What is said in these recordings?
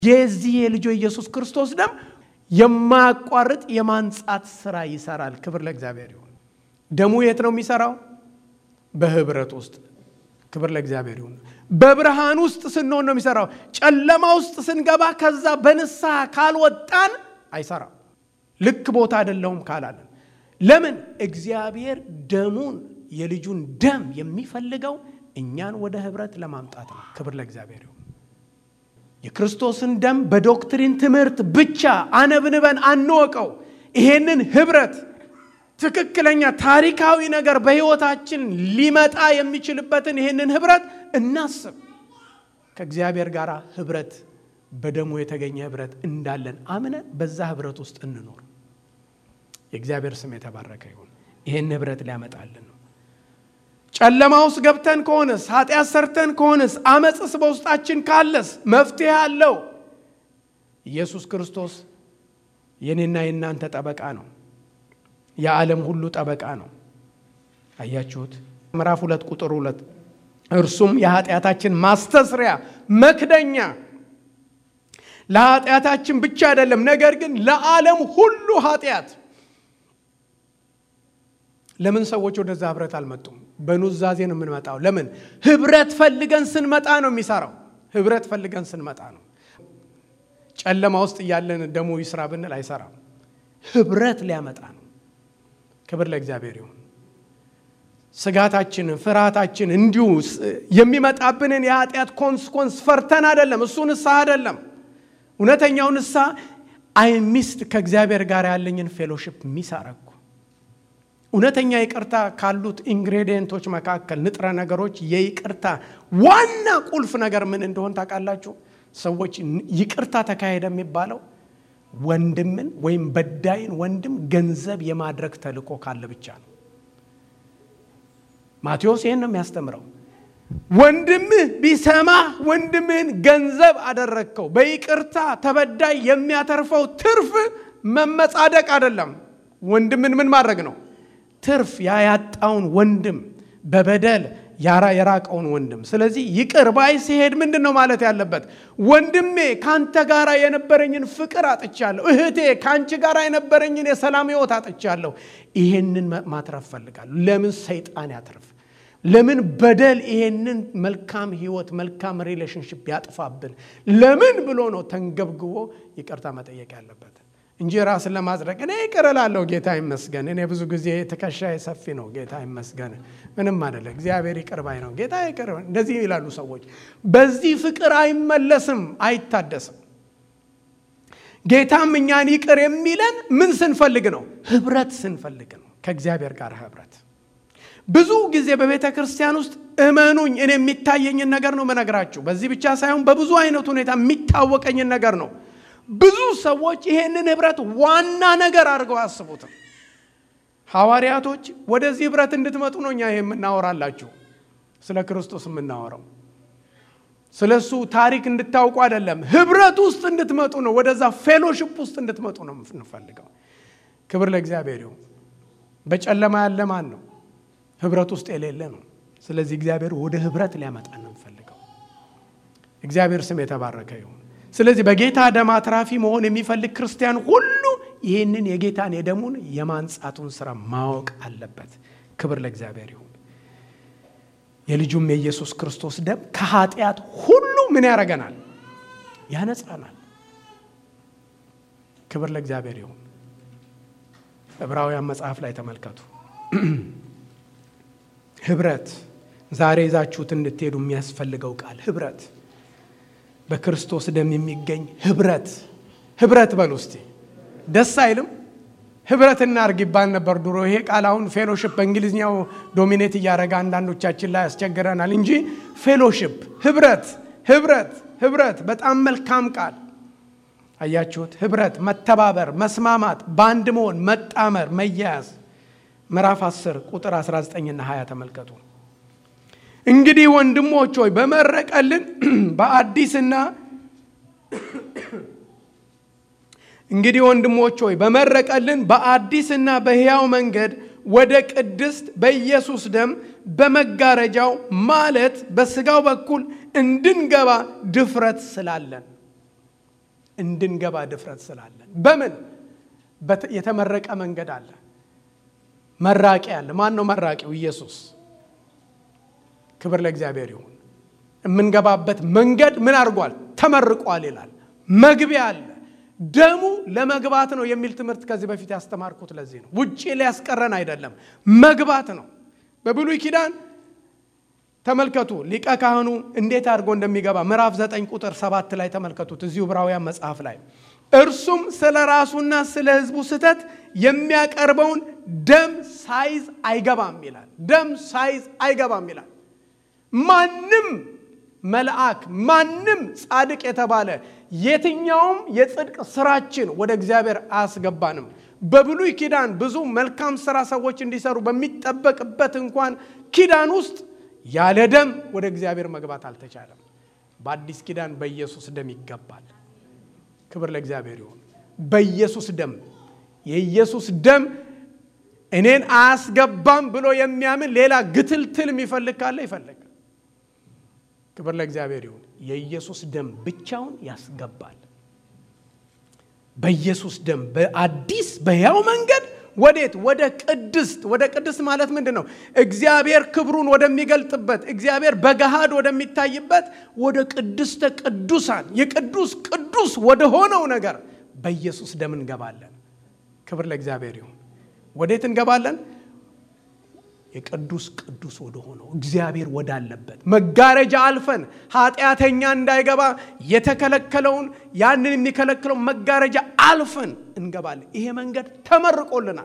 የዚህ የልጁ ኢየሱስ ክርስቶስ ደም የማያቋርጥ የማንጻት ስራ ይሰራል። ክብር ለእግዚአብሔር ይሁን። ደሙ የት ነው የሚሰራው? በህብረት ውስጥ። ክብር ለእግዚአብሔር ይሁን። በብርሃን ውስጥ ስንሆን ነው የሚሰራው። ጨለማ ውስጥ ስንገባ ከዛ በንስሐ ካልወጣን አይሰራም። ልክ ቦታ አይደለሁም ካላለን ለምን? እግዚአብሔር ደሙን የልጁን ደም የሚፈልገው እኛን ወደ ህብረት ለማምጣት ነው። ክብር ለእግዚአብሔር ይሁን። የክርስቶስን ደም በዶክትሪን ትምህርት ብቻ አነብንበን አንወቀው። ይሄንን ህብረት ትክክለኛ ታሪካዊ ነገር በህይወታችን ሊመጣ የሚችልበትን ይሄንን ህብረት እናስብ። ከእግዚአብሔር ጋር ህብረት በደሙ የተገኘ ህብረት እንዳለን አምነን በዛ ህብረት ውስጥ እንኖር። የእግዚአብሔር ስም የተባረከ ይሁን። ይህን ህብረት ሊያመጣልን ነው። ጨለማ ውስጥ ገብተን ከሆነስ ኃጢአት ሰርተን ከሆነስ አመፅስ በውስጣችን ካለስ መፍትሄ አለው። ኢየሱስ ክርስቶስ የኔና የእናንተ ጠበቃ ነው። የዓለም ሁሉ ጠበቃ ነው። አያችሁት? ምዕራፍ ሁለት ቁጥር ሁለት እርሱም የኃጢአታችን ማስተስሪያ መክደኛ ለኃጢአታችን ብቻ አይደለም፣ ነገር ግን ለዓለም ሁሉ ኃጢአት ለምን ሰዎች ወደዛ ህብረት አልመጡም? በኑዛዜ ነው የምንመጣው። ለምን? ህብረት ፈልገን ስንመጣ ነው የሚሰራው። ህብረት ፈልገን ስንመጣ ነው። ጨለማ ውስጥ እያለን ደሞ ይስራ ብንል አይሰራም። ህብረት ሊያመጣ ነው። ክብር ለእግዚአብሔር ይሁን። ስጋታችንን፣ ፍርሃታችን እንዲሁ የሚመጣብንን የኃጢአት ኮንስኮንስ ፈርተን አይደለም። እሱ ንስሐ አይደለም። እውነተኛው ንስሐ አይ ሚስት ከእግዚአብሔር ጋር ያለኝን ፌሎሽፕ ሚስ አረግኩ እውነተኛ ይቅርታ ካሉት ኢንግሬዲየንቶች መካከል ንጥረ ነገሮች የይቅርታ ዋና ቁልፍ ነገር ምን እንደሆን ታውቃላችሁ? ሰዎች ይቅርታ ተካሄደ የሚባለው ወንድምን ወይም በዳይን ወንድም ገንዘብ የማድረግ ተልእኮ ካለ ብቻ ነው። ማቴዎስ ይህን ነው የሚያስተምረው። ወንድምህ ቢሰማህ ወንድምህን ገንዘብ አደረግከው። በይቅርታ ተበዳይ የሚያተርፈው ትርፍ መመጻደቅ አይደለም። ወንድምን ምን ማድረግ ነው? ትርፍ ያያጣውን ወንድም በበደል ያራ የራቀውን ወንድም። ስለዚህ ይቅር ባይ ሲሄድ ምንድን ነው ማለት ያለበት? ወንድሜ ከአንተ ጋር የነበረኝን ፍቅር አጥቻለሁ። እህቴ ከአንቺ ጋር የነበረኝን የሰላም ሕይወት አጥቻለሁ። ይሄንን ማትረፍ ፈልጋለሁ። ለምን ሰይጣን ያትርፍ? ለምን በደል ይሄንን መልካም ሕይወት መልካም ሪሌሽንሽፕ ያጥፋብን? ለምን ብሎ ነው ተንገብግቦ ይቅርታ መጠየቅ ያለበት እንጂ ራስን ለማጽደቅ እኔ ይቅር እላለሁ፣ ጌታ ይመስገን። እኔ ብዙ ጊዜ ትከሻዬ ሰፊ ነው፣ ጌታ ይመስገን። ምንም አይደለ፣ እግዚአብሔር ይቅር ባይ ነው፣ ጌታ ይቅር። እንደዚህ ይላሉ ሰዎች። በዚህ ፍቅር አይመለስም፣ አይታደስም። ጌታም እኛን ይቅር የሚለን ምን ስንፈልግ ነው? ህብረት ስንፈልግ ነው፣ ከእግዚአብሔር ጋር ህብረት። ብዙ ጊዜ በቤተ ክርስቲያን ውስጥ እመኑኝ፣ እኔ የሚታየኝን ነገር ነው መነግራችሁ። በዚህ ብቻ ሳይሆን በብዙ አይነት ሁኔታ የሚታወቀኝን ነገር ነው ብዙ ሰዎች ይሄንን ህብረት ዋና ነገር አድርገው አያስቡትም። ሐዋርያቶች ወደዚህ ህብረት እንድትመጡ ነው እኛ የምናወራላችሁ፣ ስለ ክርስቶስ የምናወራው ስለ እሱ ታሪክ እንድታውቁ አይደለም። ህብረት ውስጥ እንድትመጡ ነው፣ ወደዛ ፌሎሽፕ ውስጥ እንድትመጡ ነው የምንፈልገው። ክብር ለእግዚአብሔር ይሁን። በጨለማ ያለ ማን ነው? ህብረት ውስጥ የሌለ ነው። ስለዚህ እግዚአብሔር ወደ ህብረት ሊያመጣ ነው የምንፈልገው። እግዚአብሔር ስም የተባረከ ይሁን። ስለዚህ በጌታ ደም አትራፊ መሆን የሚፈልግ ክርስቲያን ሁሉ ይህንን የጌታን የደሙን የማንጻቱን ስራ ማወቅ አለበት። ክብር ለእግዚአብሔር ይሁን። የልጁም የኢየሱስ ክርስቶስ ደም ከኃጢአት ሁሉ ምን ያደርገናል? ያነጻናል። ክብር ለእግዚአብሔር ይሁን። ዕብራውያን መጽሐፍ ላይ ተመልከቱ። ህብረት ዛሬ ይዛችሁት እንድትሄዱ የሚያስፈልገው ቃል ህብረት በክርስቶስ ደም የሚገኝ ህብረት ህብረት በሉ እስቲ። ደስ አይልም? ህብረት እናርግ ይባል ነበር ድሮ። ይሄ ቃል አሁን ፌሎሽፕ በእንግሊዝኛው ዶሚኔት እያደረገ አንዳንዶቻችን ላይ ያስቸግረናል እንጂ ፌሎሽፕ፣ ህብረት፣ ህብረት፣ ህብረት በጣም መልካም ቃል አያችሁት? ህብረት፣ መተባበር፣ መስማማት፣ በአንድ መሆን፣ መጣመር፣ መያያዝ። ምዕራፍ 10 ቁጥር 19ና 20 ተመልከቱ። እንግዲህ ወንድሞች ሆይ በመረቀልን በአዲስና እንግዲህ ወንድሞች ሆይ በመረቀልን በአዲስና በሕያው መንገድ ወደ ቅድስት በኢየሱስ ደም በመጋረጃው ማለት በስጋው በኩል እንድንገባ ድፍረት ስላለን። እንድንገባ ድፍረት ስላለን። በምን የተመረቀ መንገድ አለ። መራቂ አለ። ማን ነው መራቂው? ኢየሱስ። ክብር ለእግዚአብሔር ይሁን። የምንገባበት መንገድ ምን አድርጓል? ተመርቋል ይላል። መግቢያ አለ። ደሙ ለመግባት ነው የሚል ትምህርት ከዚህ በፊት ያስተማርኩት ለዚህ ነው። ውጭ ሊያስቀረን አይደለም፣ መግባት ነው። በብሉይ ኪዳን ተመልከቱ ሊቀ ካህኑ እንዴት አድርጎ እንደሚገባ ምዕራፍ 9 ቁጥር 7 ላይ ተመልከቱት። እዚሁ ዕብራውያን መጽሐፍ ላይ እርሱም ስለ ራሱና ስለ ሕዝቡ ስህተት የሚያቀርበውን ደም ሳይዝ አይገባም ይላል። ደም ሳይዝ አይገባም ይላል። ማንም መልአክ ማንም ጻድቅ የተባለ የትኛውም የጽድቅ ስራችን ወደ እግዚአብሔር አያስገባንም። በብሉይ ኪዳን ብዙ መልካም ስራ ሰዎች እንዲሰሩ በሚጠበቅበት እንኳን ኪዳን ውስጥ ያለ ደም ወደ እግዚአብሔር መግባት አልተቻለም። በአዲስ ኪዳን በኢየሱስ ደም ይገባል። ክብር ለእግዚአብሔር ይሁን። በኢየሱስ ደም የኢየሱስ ደም እኔን አያስገባም ብሎ የሚያምን ሌላ ግትልትል የሚፈልግ ካለ ይፈልጋል። ክብር ለእግዚአብሔር ይሁን። የኢየሱስ ደም ብቻውን ያስገባል። በኢየሱስ ደም በአዲስ በሕያው መንገድ ወዴት? ወደ ቅድስት። ወደ ቅድስት ማለት ምንድን ነው? እግዚአብሔር ክብሩን ወደሚገልጥበት፣ እግዚአብሔር በገሃድ ወደሚታይበት ወደ ቅድስተ ቅዱሳን የቅዱስ ቅዱስ ወደ ሆነው ነገር በኢየሱስ ደም እንገባለን። ክብር ለእግዚአብሔር ይሁን። ወዴት እንገባለን? የቅዱስ ቅዱስ ወደ ሆነው እግዚአብሔር ወዳለበት መጋረጃ አልፈን ኃጢአተኛ እንዳይገባ የተከለከለውን ያንን የሚከለክለው መጋረጃ አልፈን እንገባለን። ይሄ መንገድ ተመርቆልናል።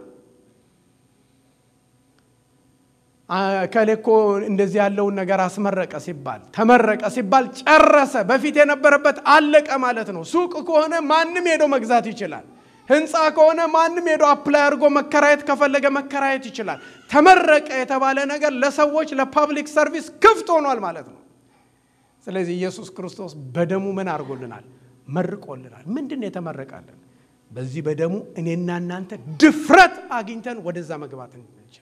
ከሌ እኮ እንደዚህ ያለውን ነገር አስመረቀ ሲባል ተመረቀ ሲባል ጨረሰ፣ በፊት የነበረበት አለቀ ማለት ነው። ሱቅ ከሆነ ማንም ሄዶ መግዛት ይችላል። ህንፃ ከሆነ ማንም ሄዶ አፕላይ አድርጎ መከራየት ከፈለገ መከራየት ይችላል። ተመረቀ የተባለ ነገር ለሰዎች ለፐብሊክ ሰርቪስ ክፍት ሆኗል ማለት ነው። ስለዚህ ኢየሱስ ክርስቶስ በደሙ ምን አድርጎልናል? መርቆልናል። ምንድን ነው የተመረቃለን? በዚህ በደሙ እኔና እናንተ ድፍረት አግኝተን ወደዛ መግባት እንችል።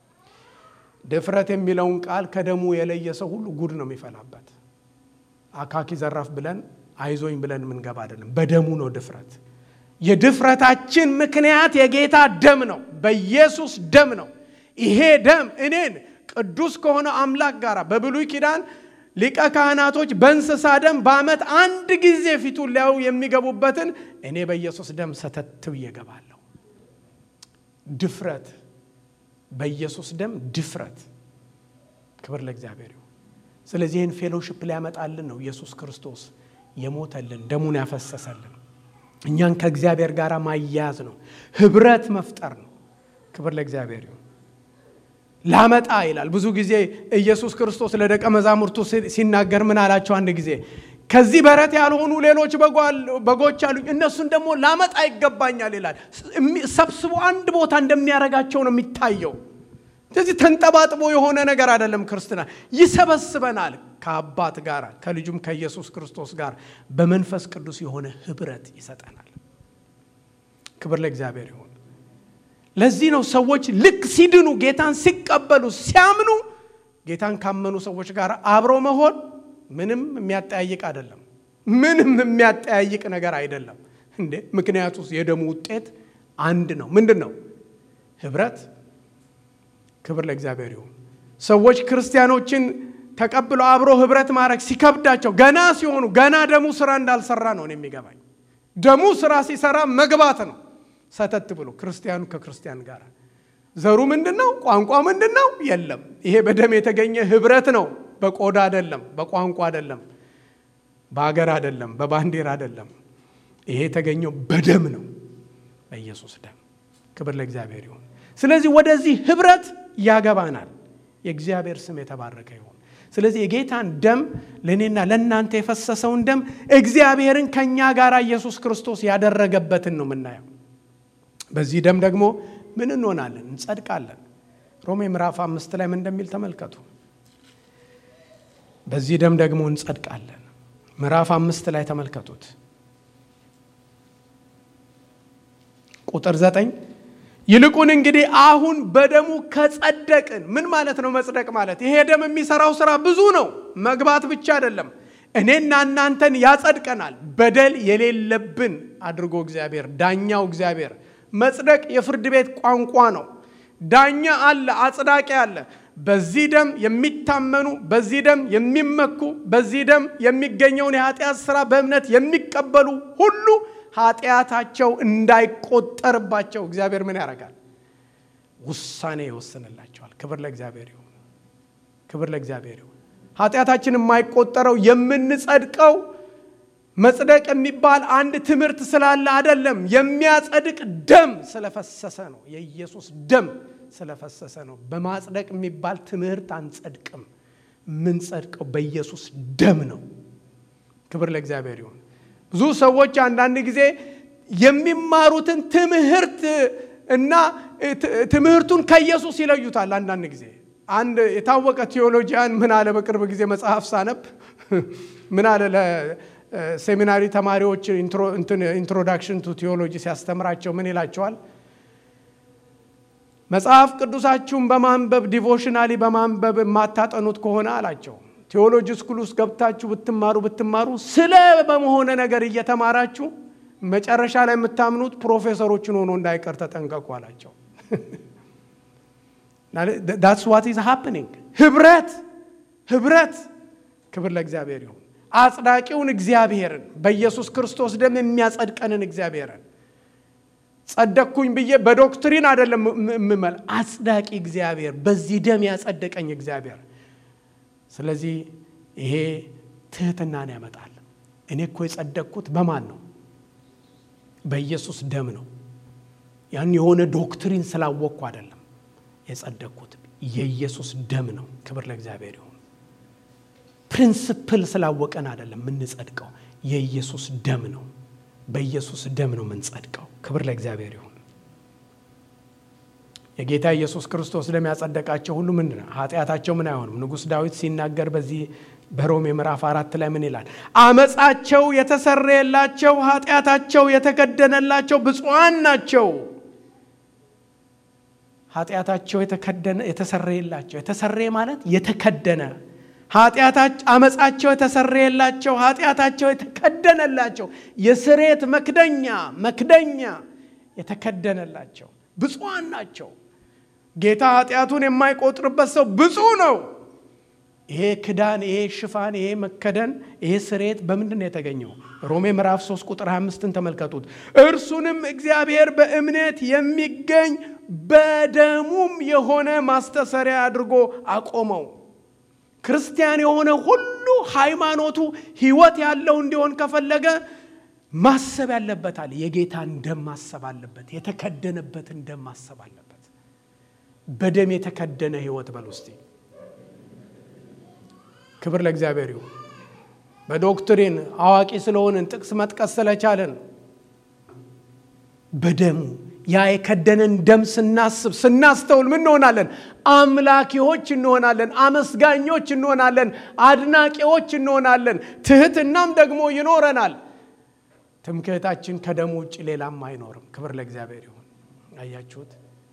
ድፍረት የሚለውን ቃል ከደሙ የለየ ሰው ሁሉ ጉድ ነው የሚፈላበት። አካኪ ዘራፍ ብለን አይዞኝ ብለን የምንገባ አይደለም። በደሙ ነው ድፍረት የድፍረታችን ምክንያት የጌታ ደም ነው። በኢየሱስ ደም ነው። ይሄ ደም እኔን ቅዱስ ከሆነ አምላክ ጋር በብሉይ ኪዳን ሊቀ ካህናቶች በእንስሳ ደም በዓመት አንድ ጊዜ ፊቱን ሊያዩ የሚገቡበትን እኔ በኢየሱስ ደም ሰተት ብዬ እገባለሁ። ድፍረት፣ በኢየሱስ ደም ድፍረት። ክብር ለእግዚአብሔር ይሁን። ስለዚህ ይህን ፌሎሽፕ ሊያመጣልን ነው ኢየሱስ ክርስቶስ የሞተልን ደሙን ያፈሰሰልን እኛን ከእግዚአብሔር ጋር ማያያዝ ነው። ህብረት መፍጠር ነው። ክብር ለእግዚአብሔር ይሁን። ላመጣ ይላል። ብዙ ጊዜ ኢየሱስ ክርስቶስ ለደቀ መዛሙርቱ ሲናገር ምን አላቸው? አንድ ጊዜ ከዚህ በረት ያልሆኑ ሌሎች በጎች አሉኝ፣ እነሱን ደግሞ ላመጣ ይገባኛል ይላል። ሰብስቦ አንድ ቦታ እንደሚያደርጋቸው ነው የሚታየው። ስለዚህ ተንጠባጥቦ የሆነ ነገር አይደለም። ክርስትና ይሰበስበናል ከአባት ጋር ከልጁም ከኢየሱስ ክርስቶስ ጋር በመንፈስ ቅዱስ የሆነ ህብረት ይሰጠናል። ክብር ለእግዚአብሔር ይሁን። ለዚህ ነው ሰዎች ልክ ሲድኑ ጌታን ሲቀበሉ ሲያምኑ ጌታን ካመኑ ሰዎች ጋር አብሮ መሆን ምንም የሚያጠያይቅ አይደለም። ምንም የሚያጠያይቅ ነገር አይደለም እንዴ! ምክንያቱ የደሙ ውጤት አንድ ነው። ምንድን ነው? ህብረት። ክብር ለእግዚአብሔር ይሁን። ሰዎች ክርስቲያኖችን ተቀብለው አብሮ ህብረት ማድረግ ሲከብዳቸው ገና ሲሆኑ ገና ደሙ ስራ እንዳልሰራ ነው የሚገባኝ። ደሙ ስራ ሲሰራ መግባት ነው። ሰተት ብሎ ክርስቲያኑ ከክርስቲያን ጋር ዘሩ ምንድን ነው? ቋንቋ ምንድን ነው? የለም። ይሄ በደም የተገኘ ህብረት ነው። በቆዳ አይደለም፣ በቋንቋ አይደለም፣ በሀገር አይደለም፣ በባንዲራ አይደለም። ይሄ የተገኘው በደም ነው፣ በኢየሱስ ደም። ክብር ለእግዚአብሔር ይሁን። ስለዚህ ወደዚህ ህብረት ያገባናል። የእግዚአብሔር ስም የተባረከ ይሁን። ስለዚህ የጌታን ደም ለእኔና ለእናንተ የፈሰሰውን ደም እግዚአብሔርን ከእኛ ጋር ኢየሱስ ክርስቶስ ያደረገበትን ነው የምናየው። በዚህ ደም ደግሞ ምን እንሆናለን? እንጸድቃለን። ሮሜ ምዕራፍ አምስት ላይ ምን እንደሚል ተመልከቱ። በዚህ ደም ደግሞ እንጸድቃለን። ምዕራፍ አምስት ላይ ተመልከቱት ቁጥር ዘጠኝ ይልቁን እንግዲህ አሁን በደሙ ከጸደቅን። ምን ማለት ነው መጽደቅ ማለት? ይሄ ደም የሚሰራው ስራ ብዙ ነው። መግባት ብቻ አይደለም። እኔና እናንተን ያጸድቀናል። በደል የሌለብን አድርጎ እግዚአብሔር ዳኛው እግዚአብሔር መጽደቅ የፍርድ ቤት ቋንቋ ነው። ዳኛ አለ፣ አጽዳቂ አለ። በዚህ ደም የሚታመኑ በዚህ ደም የሚመኩ በዚህ ደም የሚገኘውን የኃጢአት ስራ በእምነት የሚቀበሉ ሁሉ ኃጢአታቸው እንዳይቆጠርባቸው እግዚአብሔር ምን ያደርጋል? ውሳኔ ይወስንላቸዋል። ክብር ለእግዚአብሔር ይሁን። ክብር ለእግዚአብሔር ይሁን። ኃጢአታችን የማይቆጠረው የምንጸድቀው መጽደቅ የሚባል አንድ ትምህርት ስላለ አይደለም። የሚያጸድቅ ደም ስለፈሰሰ ነው። የኢየሱስ ደም ስለፈሰሰ ነው። በማጽደቅ የሚባል ትምህርት አንጸድቅም። የምንጸድቀው በኢየሱስ ደም ነው። ክብር ለእግዚአብሔር ይሁን። ብዙ ሰዎች አንዳንድ ጊዜ የሚማሩትን ትምህርት እና ትምህርቱን ከኢየሱስ ይለዩታል። አንዳንድ ጊዜ አንድ የታወቀ ቴዎሎጂያን ምን አለ፣ በቅርብ ጊዜ መጽሐፍ ሳነብ ምን አለ ለሴሚናሪ ተማሪዎች ኢንትሮዳክሽን ቱ ቴዎሎጂ ሲያስተምራቸው ምን ይላቸዋል? መጽሐፍ ቅዱሳችሁን በማንበብ ዲቮሽናሊ በማንበብ የማታጠኑት ከሆነ አላቸው ቴዎሎጂ ስኩል ውስጥ ገብታችሁ ብትማሩ ብትማሩ ስለ በመሆነ ነገር እየተማራችሁ መጨረሻ ላይ የምታምኑት ፕሮፌሰሮችን ሆኖ እንዳይቀር ተጠንቀቁ አላቸው። ዳትስ ዋት ኢዝ ሃፕኒንግ። ህብረት ህብረት። ክብር ለእግዚአብሔር ይሁን። አጽዳቂውን እግዚአብሔርን በኢየሱስ ክርስቶስ ደም የሚያጸድቀንን እግዚአብሔርን ጸደቅኩኝ ብዬ በዶክትሪን አይደለም የምመል አጽዳቂ እግዚአብሔር በዚህ ደም ያጸደቀኝ እግዚአብሔር። ስለዚህ ይሄ ትህትናን ያመጣል። እኔ እኮ የጸደቅኩት በማን ነው? በኢየሱስ ደም ነው። ያን የሆነ ዶክትሪን ስላወቅኩ አይደለም የጸደቅኩት፣ የኢየሱስ ደም ነው። ክብር ለእግዚአብሔር ይሁን። ፕሪንስፕል ስላወቀን አይደለም የምንጸድቀው፣ የኢየሱስ ደም ነው። በኢየሱስ ደም ነው የምንጸድቀው። ክብር ለእግዚአብሔር ይሁን። የጌታ ኢየሱስ ክርስቶስ ደም ያጸደቃቸው ሁሉ ምንድን ነው? ኃጢአታቸው ምን አይሆንም። ንጉሥ ዳዊት ሲናገር በዚህ በሮሜ ምዕራፍ አራት ላይ ምን ይላል? አመፃቸው የተሰረየላቸው ኃጢአታቸው የተከደነላቸው ብፁዓን ናቸው። ኃጢአታቸው የተሰረየላቸው የተሰረየ ማለት የተከደነ አመፃቸው የተሰረየላቸው ኃጢአታቸው የተከደነላቸው የስሬት መክደኛ መክደኛ የተከደነላቸው ብፁዓን ናቸው። ጌታ ኃጢአቱን የማይቆጥርበት ሰው ብፁዕ ነው። ይሄ ክዳን፣ ይሄ ሽፋን፣ ይሄ መከደን፣ ይሄ ስሬት በምንድን ነው የተገኘው? ሮሜ ምዕራፍ 3 ቁጥር 25ን ተመልከቱት። እርሱንም እግዚአብሔር በእምነት የሚገኝ በደሙም የሆነ ማስተሰሪያ አድርጎ አቆመው። ክርስቲያን የሆነ ሁሉ ሃይማኖቱ ህይወት ያለው እንዲሆን ከፈለገ ማሰብ ያለበታል። የጌታን ደም ማሰብ አለበት። የተከደነበትን ደም ማሰብ አለበት። በደም የተከደነ ህይወት በል ውስጥ ክብር ለእግዚአብሔር ይሁን። በዶክትሪን አዋቂ ስለሆንን ጥቅስ መጥቀስ ስለቻለን በደሙ ያ የከደነን ደም ስናስብ ስናስተውል ምን እንሆናለን? አምላኪዎች እንሆናለን። አመስጋኞች እንሆናለን። አድናቂዎች እንሆናለን። ትህትናም ደግሞ ይኖረናል። ትምክህታችን ከደሙ ውጭ ሌላም አይኖርም። ክብር ለእግዚአብሔር ይሁን። አያችሁት?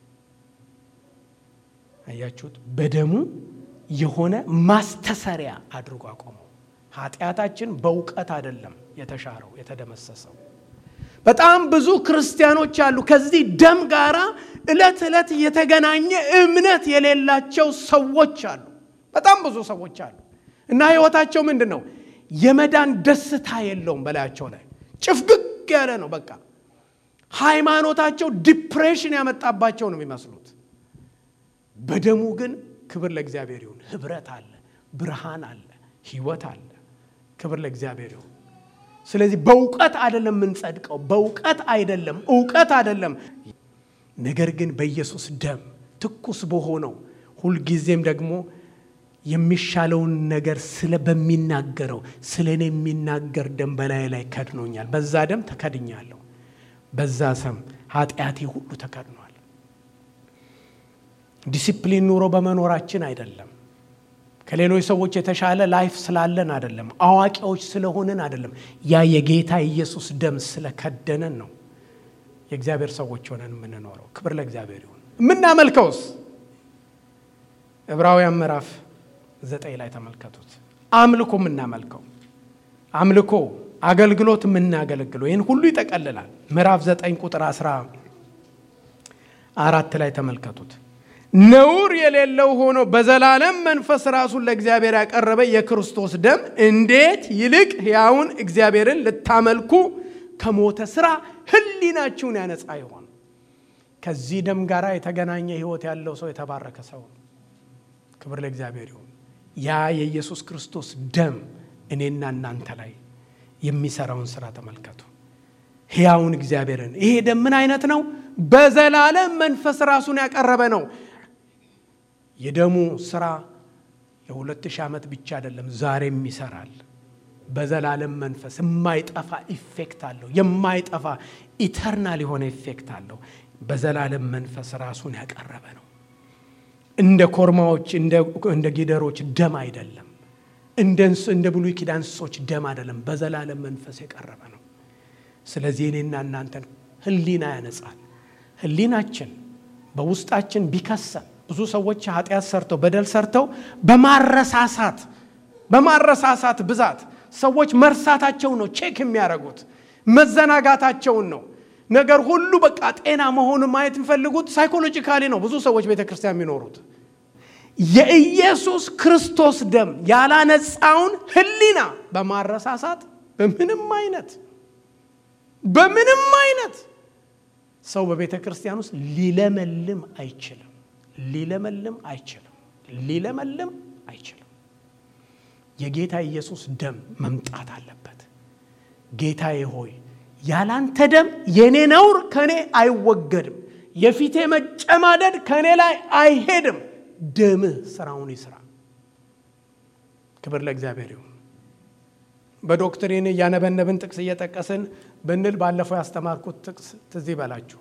አያችሁት? በደሙ የሆነ ማስተሰሪያ አድርጎ አቆመው። ኃጢአታችን በእውቀት አይደለም የተሻረው የተደመሰሰው። በጣም ብዙ ክርስቲያኖች አሉ ከዚህ ደም ጋር ዕለት ዕለት የተገናኘ እምነት የሌላቸው ሰዎች አሉ። በጣም ብዙ ሰዎች አሉ እና ህይወታቸው ምንድን ነው? የመዳን ደስታ የለውም በላያቸው ላይ ጭፍግግ ያለ ነው። በቃ ሃይማኖታቸው ዲፕሬሽን ያመጣባቸው ነው የሚመስሉት። በደሙ ግን ክብር ለእግዚአብሔር ይሁን፣ ህብረት አለ፣ ብርሃን አለ፣ ህይወት አለ። ክብር ለእግዚአብሔር ይሁን። ስለዚህ በእውቀት አይደለም የምንጸድቀው፣ በእውቀት አይደለም፣ እውቀት አይደለም። ነገር ግን በኢየሱስ ደም ትኩስ በሆነው ሁልጊዜም ደግሞ የሚሻለውን ነገር ስለ በሚናገረው ስለ እኔ የሚናገር ደም በላይ ላይ ከድኖኛል። በዛ ደም ተከድኛለሁ። በዛ ሰም ኃጢአቴ ሁሉ ተከድኗል። ዲሲፕሊን ኑሮ በመኖራችን አይደለም። ከሌሎች ሰዎች የተሻለ ላይፍ ስላለን አይደለም። አዋቂዎች ስለሆንን አይደለም። ያ የጌታ ኢየሱስ ደም ስለከደነን ነው የእግዚአብሔር ሰዎች ሆነን የምንኖረው። ክብር ለእግዚአብሔር ይሁን። የምናመልከውስ ዕብራውያን ምዕራፍ ዘጠኝ ላይ ተመልከቱት። አምልኮ የምናመልከው አምልኮ፣ አገልግሎት የምናገለግለው ይህን ሁሉ ይጠቀልላል። ምዕራፍ 9 ቁጥር 10 አራት ላይ ተመልከቱት። ነውር የሌለው ሆኖ በዘላለም መንፈስ ራሱን ለእግዚአብሔር ያቀረበ የክርስቶስ ደም እንዴት ይልቅ ሕያውን እግዚአብሔርን ልታመልኩ ከሞተ ስራ ሕሊናችሁን ያነጻ ይሆን። ከዚህ ደም ጋር የተገናኘ ሕይወት ያለው ሰው የተባረከ ሰው ነው። ክብር ለእግዚአብሔር ይሁን። ያ የኢየሱስ ክርስቶስ ደም እኔና እናንተ ላይ የሚሰራውን ስራ ተመልከቱ። ሕያውን እግዚአብሔርን ይሄ ደም ምን አይነት ነው? በዘላለም መንፈስ ራሱን ያቀረበ ነው። የደሙ ስራ የሁለት ሺህ ዓመት ብቻ አይደለም፣ ዛሬም ይሰራል። በዘላለም መንፈስ የማይጠፋ ኢፌክት አለው። የማይጠፋ ኢተርናል የሆነ ኢፌክት አለው። በዘላለም መንፈስ ራሱን ያቀረበ ነው። እንደ ኮርማዎች እንደ ጊደሮች ደም አይደለም። እንደ ብሉይ ኪዳን እንስሶች ደም አይደለም። በዘላለም መንፈስ የቀረበ ነው። ስለዚህ እኔና እናንተን ህሊና ያነጻል። ህሊናችን በውስጣችን ቢከሰን ብዙ ሰዎች ኃጢአት ሰርተው በደል ሰርተው በማረሳሳት በማረሳሳት ብዛት ሰዎች መርሳታቸውን ነው ቼክ የሚያደርጉት መዘናጋታቸውን ነው። ነገር ሁሉ በቃ ጤና መሆኑን ማየት የሚፈልጉት ሳይኮሎጂካሊ ነው። ብዙ ሰዎች ቤተ ክርስቲያን የሚኖሩት የኢየሱስ ክርስቶስ ደም ያላነጻውን ህሊና በማረሳሳት በምንም አይነት በምንም አይነት ሰው በቤተ ክርስቲያን ውስጥ ሊለመልም አይችልም። ሊለመልም አይችልም። ሊለመልም አይችልም። የጌታ ኢየሱስ ደም መምጣት አለበት። ጌታዬ ሆይ ያላንተ ደም የኔ ነውር ከእኔ አይወገድም፣ የፊቴ መጨማደድ ከእኔ ላይ አይሄድም። ደምህ ስራውን ይስራ። ክብር ለእግዚአብሔር ይሁን። በዶክትሪን እያነበነብን ጥቅስ እየጠቀስን ብንል ባለፈው ያስተማርኩት ጥቅስ ትዝ ይበላችሁ።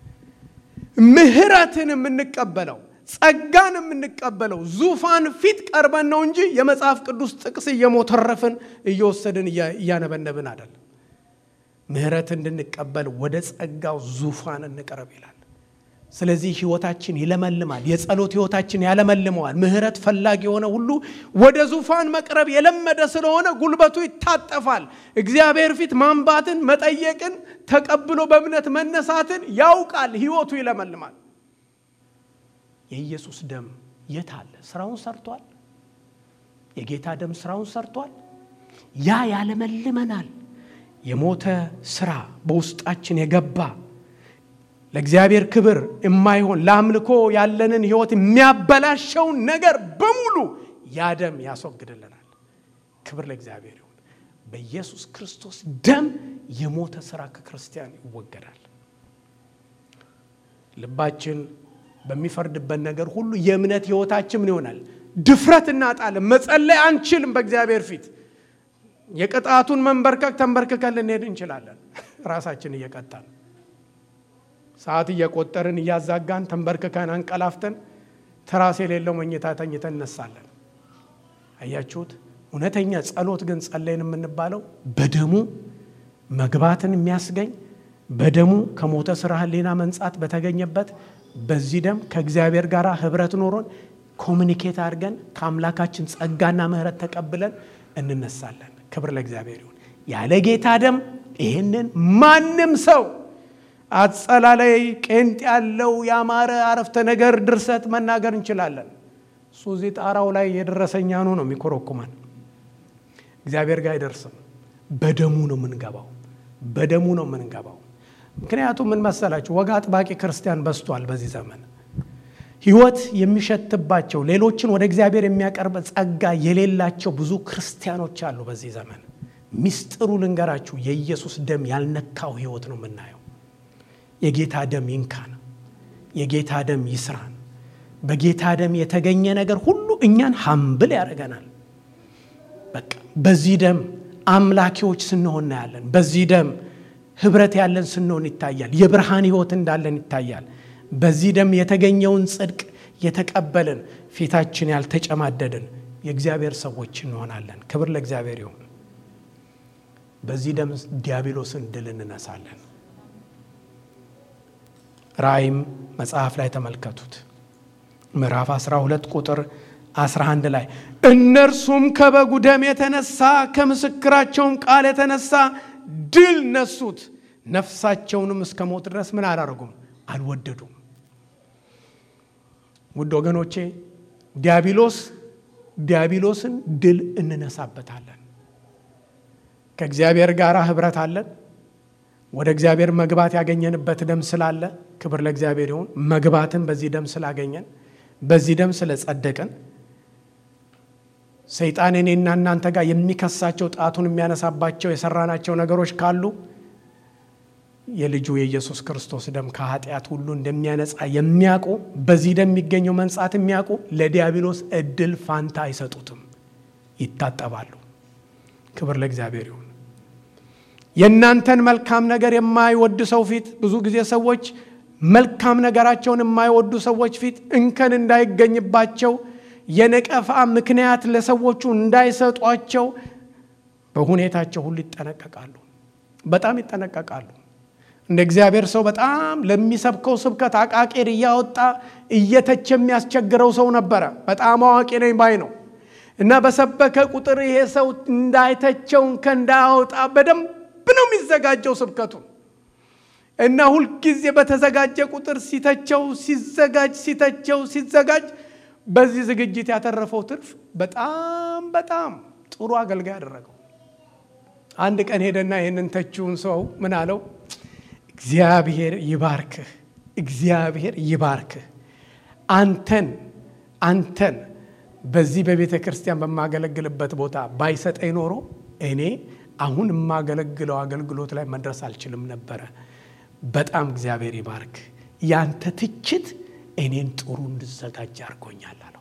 ምህረትን የምንቀበለው ጸጋን የምንቀበለው ዙፋን ፊት ቀርበን ነው እንጂ የመጽሐፍ ቅዱስ ጥቅስ እየሞተረፍን እየወሰድን እያነበነብን አይደለም። ምህረት እንድንቀበል ወደ ጸጋው ዙፋን እንቀረብ ይላል። ስለዚህ ህይወታችን ይለመልማል። የጸሎት ህይወታችን ያለመልመዋል። ምህረት ፈላጊ የሆነ ሁሉ ወደ ዙፋን መቅረብ የለመደ ስለሆነ ጉልበቱ ይታጠፋል። እግዚአብሔር ፊት ማንባትን፣ መጠየቅን፣ ተቀብሎ በእምነት መነሳትን ያውቃል። ህይወቱ ይለመልማል። የኢየሱስ ደም የት አለ? ስራውን ሰርቷል። የጌታ ደም ስራውን ሰርቷል። ያ ያለመልመናል። የሞተ ስራ በውስጣችን የገባ ለእግዚአብሔር ክብር የማይሆን ለአምልኮ ያለንን ህይወት የሚያበላሸውን ነገር በሙሉ ያ ደም ያስወግድልናል። ክብር ለእግዚአብሔር ይሁን። በኢየሱስ ክርስቶስ ደም የሞተ ስራ ከክርስቲያን ይወገዳል። ልባችን በሚፈርድበት ነገር ሁሉ የእምነት ህይወታችን ምን ይሆናል? ድፍረት እናጣለን። መጸለይ አንችልም። በእግዚአብሔር ፊት የቅጣቱን መንበርከክ ተንበርክከን ልንሄድ እንችላለን። ራሳችን እየቀጣን ሰዓት እየቆጠርን እያዛጋን ተንበርክከን አንቀላፍተን ትራስ የሌለው መኝታ ተኝተን እነሳለን። አያችሁት? እውነተኛ ጸሎት ግን ጸለይን የምንባለው በደሙ መግባትን የሚያስገኝ በደሙ ከሞተ ስራ ህሊና መንጻት በተገኘበት በዚህ ደም ከእግዚአብሔር ጋር ህብረት ኖሮን ኮሚኒኬት አድርገን ከአምላካችን ጸጋና ምህረት ተቀብለን እንነሳለን። ክብር ለእግዚአብሔር ይሁን። ያለ ጌታ ደም ይህንን ማንም ሰው አጸላለይ ቄንጥ ያለው ያማረ አረፍተ ነገር ድርሰት መናገር እንችላለን። እሱ እዚህ ጣራው ላይ የደረሰኛኑ ነው የሚኮረኩመን። እግዚአብሔር ጋር አይደርስም። በደሙ ነው የምንገባው። በደሙ ነው የምንገባው። ምክንያቱም ምን መሰላችሁ፣ ወግ አጥባቂ ክርስቲያን በዝቷል በዚህ ዘመን። ህይወት የሚሸትባቸው ሌሎችን ወደ እግዚአብሔር የሚያቀርብ ጸጋ የሌላቸው ብዙ ክርስቲያኖች አሉ በዚህ ዘመን። ሚስጥሩ ልንገራችሁ፣ የኢየሱስ ደም ያልነካው ህይወት ነው የምናየው። የጌታ ደም ይንካን፣ የጌታ ደም ይስራን። በጌታ ደም የተገኘ ነገር ሁሉ እኛን ሀምብል ያደርገናል። በቃ በዚህ ደም አምላኪዎች ስንሆን እናያለን። በዚህ ደም ህብረት ያለን ስንሆን ይታያል። የብርሃን ህይወት እንዳለን ይታያል። በዚህ ደም የተገኘውን ጽድቅ የተቀበልን ፊታችን ያልተጨማደድን የእግዚአብሔር ሰዎች እንሆናለን። ክብር ለእግዚአብሔር ይሁን። በዚህ ደም ዲያብሎስን ድል እንነሳለን። ራእይም መጽሐፍ ላይ ተመልከቱት። ምዕራፍ 12 ቁጥር 11 ላይ እነርሱም ከበጉ ደም የተነሳ ከምስክራቸውን ቃል የተነሳ ድል ነሱት፣ ነፍሳቸውንም እስከ ሞት ድረስ ምን አላደረጉም? አልወደዱም። ውድ ወገኖቼ ዲያብሎስ ዲያብሎስን ድል እንነሳበታለን። ከእግዚአብሔር ጋር ህብረት አለን። ወደ እግዚአብሔር መግባት ያገኘንበት ደም ስላለ ክብር ለእግዚአብሔር ይሁን። መግባትን በዚህ ደም ስላገኘን በዚህ ደም ስለጸደቅን ሰይጣን እኔና እናንተ ጋር የሚከሳቸው ጣቱን የሚያነሳባቸው የሰራናቸው ነገሮች ካሉ የልጁ የኢየሱስ ክርስቶስ ደም ከኃጢአት ሁሉ እንደሚያነጻ የሚያውቁ በዚህ ደም የሚገኘው መንጻት የሚያውቁ ለዲያብሎስ እድል ፋንታ አይሰጡትም፣ ይታጠባሉ። ክብር ለእግዚአብሔር ይሁን። የእናንተን መልካም ነገር የማይወድ ሰው ፊት ብዙ ጊዜ ሰዎች መልካም ነገራቸውን የማይወዱ ሰዎች ፊት እንከን እንዳይገኝባቸው የነቀፋ ምክንያት ለሰዎቹ እንዳይሰጧቸው በሁኔታቸው ሁሉ ይጠነቀቃሉ። በጣም ይጠነቀቃሉ። እንደ እግዚአብሔር ሰው በጣም ለሚሰብከው ስብከት አቃቄር እያወጣ እየተች የሚያስቸግረው ሰው ነበረ። በጣም አዋቂ ነኝ ባይ ነው እና በሰበከ ቁጥር ይሄ ሰው እንዳይተቸው እንከን እንዳያወጣ በደንብ ነው የሚዘጋጀው ስብከቱን እና ሁልጊዜ በተዘጋጀ ቁጥር ሲተቸው ሲዘጋጅ ሲተቸው ሲዘጋጅ በዚህ ዝግጅት ያተረፈው ትርፍ በጣም በጣም ጥሩ አገልጋይ አደረገው። አንድ ቀን ሄደና ይህንን ተችውን ሰው ምን አለው? እግዚአብሔር ይባርክህ፣ እግዚአብሔር ይባርክህ። አንተን አንተን በዚህ በቤተ ክርስቲያን በማገለግልበት ቦታ ባይሰጠኝ ኖሮ እኔ አሁን የማገለግለው አገልግሎት ላይ መድረስ አልችልም ነበረ። በጣም እግዚአብሔር ይባርክ። ያንተ ትችት እኔን ጥሩ እንድዘጋጅ አድርጎኛል አለው።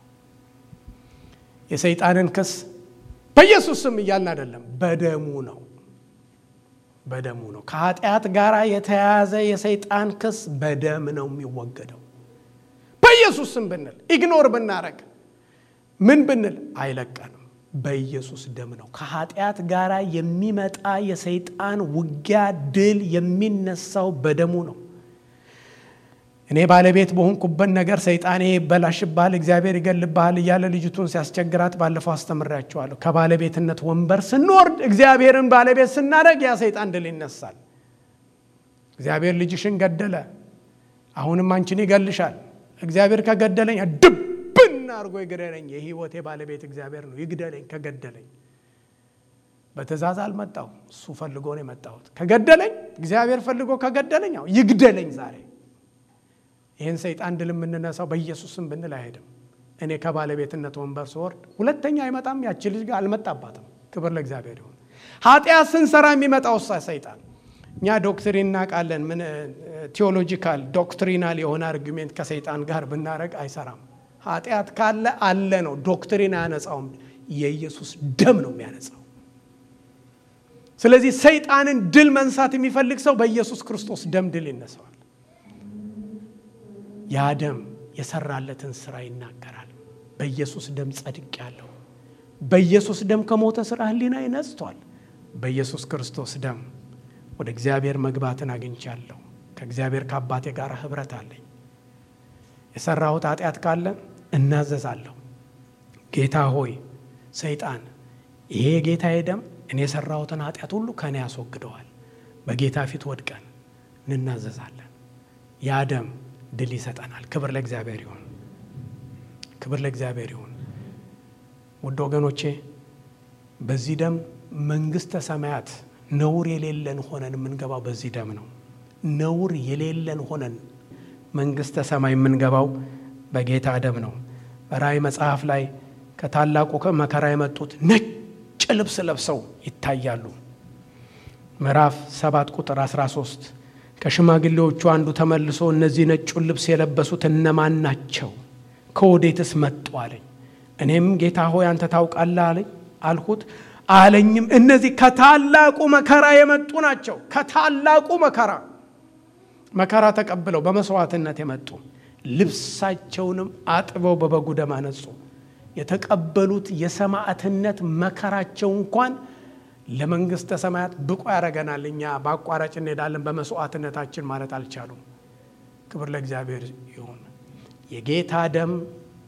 የሰይጣንን ክስ በኢየሱስ ስም እያልን አይደለም፣ በደሙ ነው በደሙ ነው። ከኃጢአት ጋር የተያያዘ የሰይጣን ክስ በደም ነው የሚወገደው። በኢየሱስ ስም ብንል ኢግኖር ብናረግ ምን ብንል አይለቀንም። በኢየሱስ ደም ነው። ከኃጢአት ጋር የሚመጣ የሰይጣን ውጊያ ድል የሚነሳው በደሙ ነው። እኔ ባለቤት በሆንኩበት ነገር ሰይጣኔ ይበላሽብሃል፣ እግዚአብሔር ይገልብሃል እያለ ልጅቱን ሲያስቸግራት ባለፈው አስተምሬያቸዋለሁ። ከባለቤትነት ወንበር ስንወርድ እግዚአብሔርን ባለቤት ስናደርግ ያ ሰይጣን ድል ይነሳል። እግዚአብሔር ልጅሽን ገደለ፣ አሁንም አንቺን ይገልሻል። እግዚአብሔር ከገደለኝ ድብን አድርጎ ይግደለኝ። የህይወቴ ባለቤት እግዚአብሔር ነው፣ ይግደለኝ ከገደለኝ። በትእዛዝ አልመጣሁ፣ እሱ ፈልጎ ነው የመጣሁት። ከገደለኝ እግዚአብሔር ፈልጎ ከገደለኝ ያው ይግደለኝ ዛሬ ይህን ሰይጣን ድል የምንነሳው በኢየሱስም ብንል አይሄድም። እኔ ከባለቤትነት ወንበር ስወርድ ሁለተኛ አይመጣም። ያቺ ልጅ ጋር አልመጣባትም። ክብር ለእግዚአብሔር ይሁን። ኃጢአት ስንሰራ የሚመጣው እሳ ሰይጣን እኛ ዶክትሪን እናውቃለን። ምን ቴዎሎጂካል ዶክትሪናል የሆነ አርጊሜንት ከሰይጣን ጋር ብናደረግ አይሰራም። ኃጢአት ካለ አለ ነው። ዶክትሪን አያነጻውም። የኢየሱስ ደም ነው የሚያነጻው። ስለዚህ ሰይጣንን ድል መንሳት የሚፈልግ ሰው በኢየሱስ ክርስቶስ ደም ድል ይነሳዋል። ያ ደም የሰራለትን ስራ ይናገራል። በኢየሱስ ደም ጸድቅ ያለው በኢየሱስ ደም ከሞተ ስራ ህሊና ይነጽቷል። በኢየሱስ ክርስቶስ ደም ወደ እግዚአብሔር መግባትን አግኝቻለሁ። ከእግዚአብሔር ከአባቴ ጋር ህብረት አለኝ። የሰራሁት ኃጢአት ካለ እናዘዛለሁ። ጌታ ሆይ ሰይጣን፣ ይሄ የጌታዬ ደም እኔ የሰራሁትን ኃጢአት ሁሉ ከእኔ ያስወግደዋል። በጌታ ፊት ወድቀን እንናዘዛለን። ያ ደም ድል ይሰጠናል። ክብር ለእግዚአብሔር ይሁን። ክብር ለእግዚአብሔር ይሁን። ውድ ወገኖቼ በዚህ ደም መንግስተ ሰማያት ነውር የሌለን ሆነን የምንገባው በዚህ ደም ነው። ነውር የሌለን ሆነን መንግስተ ሰማይ የምንገባው በጌታ ደም ነው። በራእይ መጽሐፍ ላይ ከታላቁ መከራ የመጡት ነጭ ልብስ ለብሰው ይታያሉ። ምዕራፍ 7 ቁጥር 13 ከሽማግሌዎቹ አንዱ ተመልሶ እነዚህ ነጩን ልብስ የለበሱት እነማን ናቸው? ከወዴትስ መጡ አለኝ። እኔም ጌታ ሆይ አንተ ታውቃለህ አለኝ አልሁት። አለኝም እነዚህ ከታላቁ መከራ የመጡ ናቸው። ከታላቁ መከራ መከራ ተቀብለው በመስዋዕትነት የመጡ ልብሳቸውንም አጥበው በበጉ ደም አነጹ። የተቀበሉት የሰማዕትነት መከራቸው እንኳን ለመንግስተ ሰማያት ብቁ ያደረገናል። እኛ በአቋራጭ እንሄዳለን በመስዋዕትነታችን ማለት አልቻሉም። ክብር ለእግዚአብሔር ይሁን። የጌታ ደም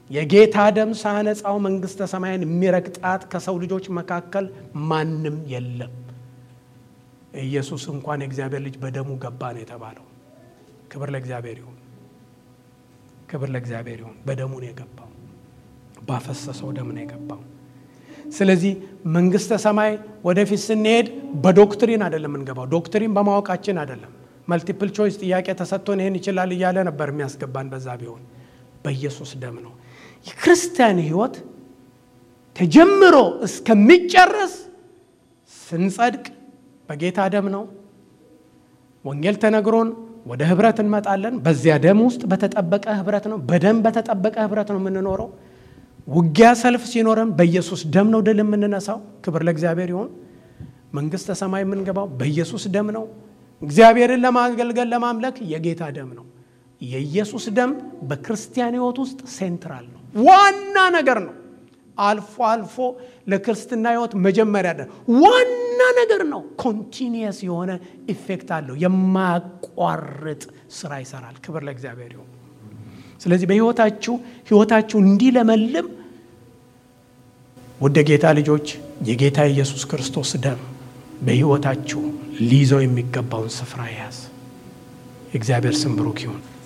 የጌታ ደም ሳያነጻው መንግሥተ ሰማያን የሚረግጣት ከሰው ልጆች መካከል ማንም የለም። ኢየሱስ እንኳን የእግዚአብሔር ልጅ በደሙ ገባ ነው የተባለው። ክብር ለእግዚአብሔር ይሁን፣ ክብር ለእግዚአብሔር ይሁን። በደሙ ነው የገባው፣ ባፈሰሰው ደም ነው የገባው። ስለዚህ መንግሥተ ሰማይ ወደፊት ስንሄድ በዶክትሪን አይደለም የምንገባው። ዶክትሪን በማወቃችን አይደለም። መልቲፕል ቾይስ ጥያቄ ተሰጥቶን ይህን ይችላል እያለ ነበር የሚያስገባን። በዛ ቢሆን በኢየሱስ ደም ነው። የክርስቲያን ሕይወት ተጀምሮ እስከሚጨረስ ስንጸድቅ በጌታ ደም ነው። ወንጌል ተነግሮን ወደ ህብረት እንመጣለን። በዚያ ደም ውስጥ በተጠበቀ ህብረት ነው። በደም በተጠበቀ ህብረት ነው የምንኖረው። ውጊያ ሰልፍ ሲኖረን በኢየሱስ ደም ነው ድል የምንነሳው። ክብር ለእግዚአብሔር ይሁን። መንግሥተ ሰማይ የምንገባው በኢየሱስ ደም ነው። እግዚአብሔርን ለማገልገል ለማምለክ የጌታ ደም ነው። የኢየሱስ ደም በክርስቲያን ህይወት ውስጥ ሴንትራል ነው፣ ዋና ነገር ነው። አልፎ አልፎ ለክርስትና ህይወት መጀመሪያ ደ ዋና ነገር ነው። ኮንቲኒየስ የሆነ ኢፌክት አለው። የማያቋርጥ ስራ ይሰራል። ክብር ለእግዚአብሔር ይሁን። ስለዚህ በህይወታችሁ ህይወታችሁ እንዲለመልም ወደ ጌታ ልጆች የጌታ ኢየሱስ ክርስቶስ ደም በህይወታችሁ ሊይዘው የሚገባውን ስፍራ ያዝ። የእግዚአብሔር ስም ብሩክ ይሁን።